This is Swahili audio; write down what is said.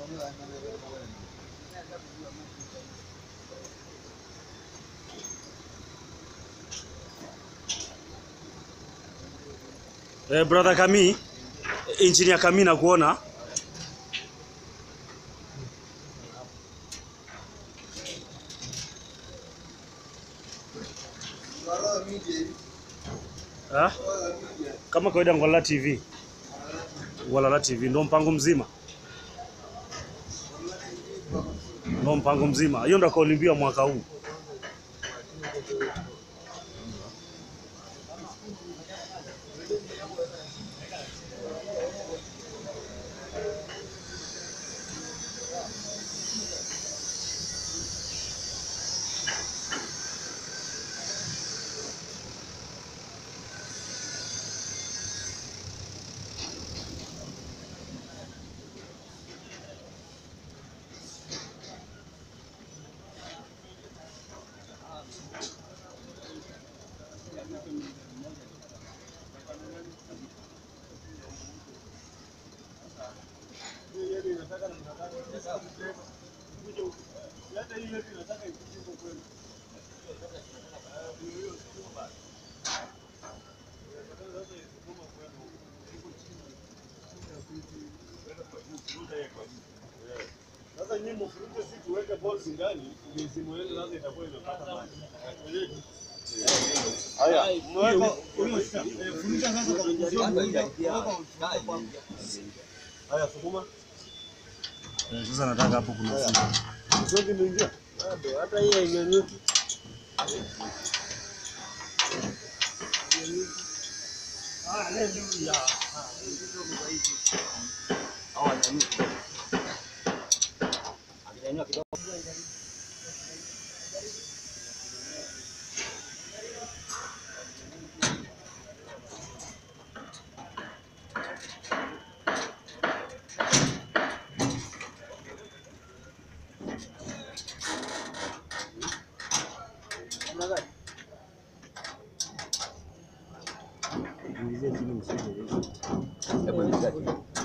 Eh, brother Kami, engineer Kami na kuona. Ha? Kama kawaida Ngwalala TV. Ngwalala TV ndo mpango mzima. Ndo mpango mzima. Hiyo ndo kauli mbiu ya mwaka huu. Sasa nyinyi mfurute si tuweke balls ndani, mizimu yenu sasa itakuwa imepata maji. Haya, mweka funika sasa kwa kuzio Haya, sukuma. Eh, Sasa nataka hapo kuna simu. Msongi mwingia. Bado hata hii hainyanyuki. Hebu nisaidie.